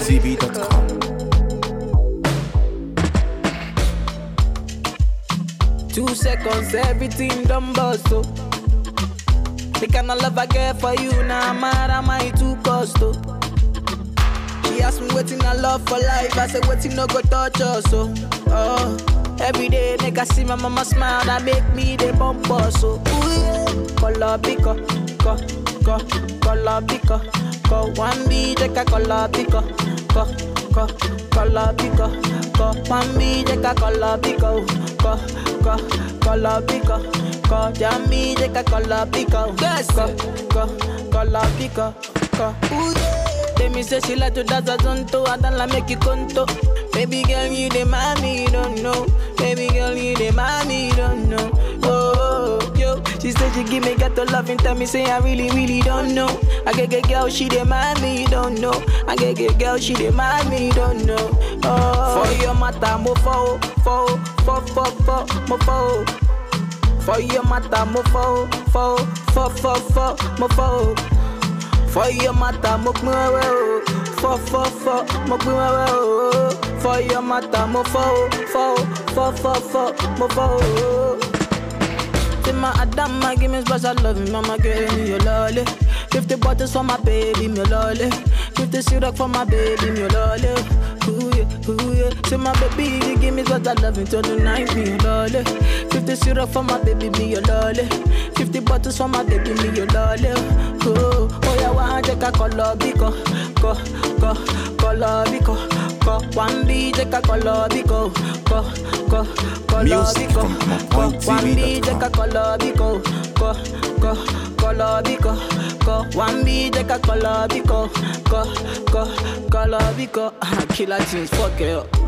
MyPointTV.com. Two seconds, everything done bust, oh. The kind of love I get for you, now nah, mad am I too cost, oh. She asked me waiting I love for life, I said waiting no go touch us, oh. oh. Every day, nigga see my mama smile, that make me the bump us, so ooh yeah. Color pico, co, co, color pico, co. One B, take a color pico, co, co, color pico, co. One B, take a color pico, co, co, color pico, co. Jammy, take a color pico, yes, co, co, color pico, co. Ooh yeah. Tell me say she like to dance a zonto, I don't like make you conto. Baby girl, you the mommy, you don't know. Baby girl, you the mommy, you don't know. Oh, oh, yo, she said she give me got to love and tell me say I really, really don't know. I get get girl, she the mommy, you don't know. I get get girl, she the mommy, you don't know. Oh, for your matter, mo fo, fo, fo, fo, fo, mo fo. For your matter, mo fo, fo, fo, fo, fo, mo fo. For your matter, mo pin wewe o. Fọ fọ fọ, mo pin wewe o. For your matter, mo fọ o, fọ o, fọ fọ fọ, mo fọ o. Say my Adama, give me special love, mama give me your lolly. Fifty bottles for my baby, me lolly. Fifty syrup for my baby, me lolly. Ooh yeah, ooh yeah. Say my baby, you give me special love until the night, me your lolly. Fifty syrup for my baby, me your lolly. Fifty bottles for my baby, me your lolly. Oh, oh yeah, one take a color biko, ko, ko, color biko, ko. One B take a color biko, ko, ko, color Music biko, from ko. One B take a MyPointTV.com. color biko, ko, ko, color biko, ko. One B take a color biko, ko, ko, color biko. Killer tunes, fuck it up.